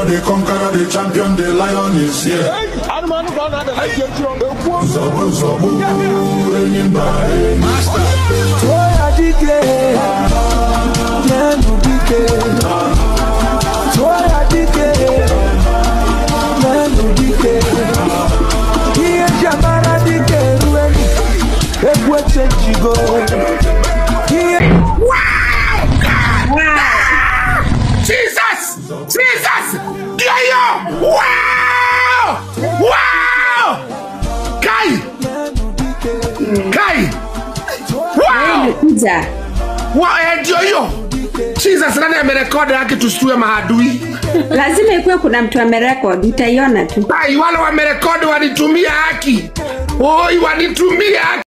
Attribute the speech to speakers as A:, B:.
A: the conqueror, the champion, the lion is here.
B: anụmanụ ka ọ na-adala ike echi ekwuo
A: Zobu zobu, enyimba enyi.
C: tụọ ya dike nyenụ dike tụọ ya dike nyenụ dike ihe ji amara dike eruenu egwu echenjigo ihe
D: Jesus! Jesus! Yayo! Wow! Wow! Kai! Kai! Wow!
E: kuja
D: Wow, eh, ndio hiyo. Jesus nani amerekodi yake tusitue maadui?
E: lazima ikuwe kuna mtu amerekodi utaiona tu
D: Kai wale wamerekodi wanitumia haki. Oi, wanitumia haki.